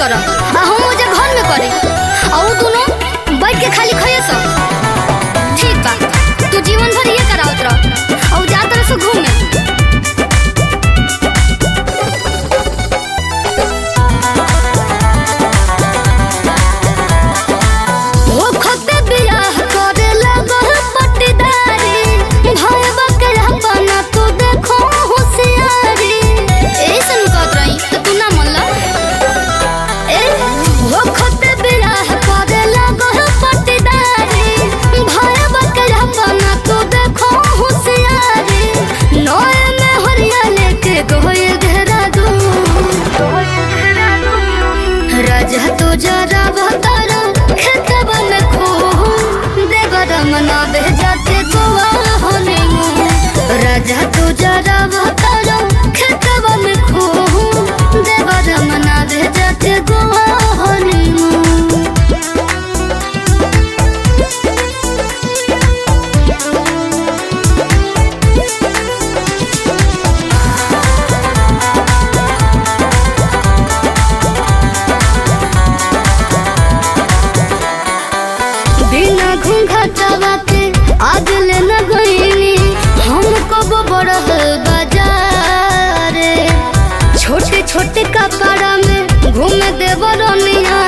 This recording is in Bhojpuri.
कर आ हम ओजे घर में करे आ उ दोनों बैठ के खाली खइए सब ठीक बा तू जीवन भर ये करावत रह और जा तरह से घूमे ओ खते बियाह करे लगल पट्टीदारी भाई बकरा बना तू देखो होशियारी ऐसन कहत रही तो तू ना मनला ए ओ खते बियाह करे लगल पट्टीदारी भाई बकरा बना तू देखो होशियारी नोए में हरिया लेके गोए घेरा दू राजा तो जरा बतारा खेतवा में खो देवरा मना बे जाके गोवा होने राजा तो जरा बतारा खेतवा में खो देवरा मना बे जाके गोवा होने बिना घूंघटवा के आज ले न गईनी हम कब बड़ह बाजार छोटे छोटे कपड़ा में घूम देव रनिया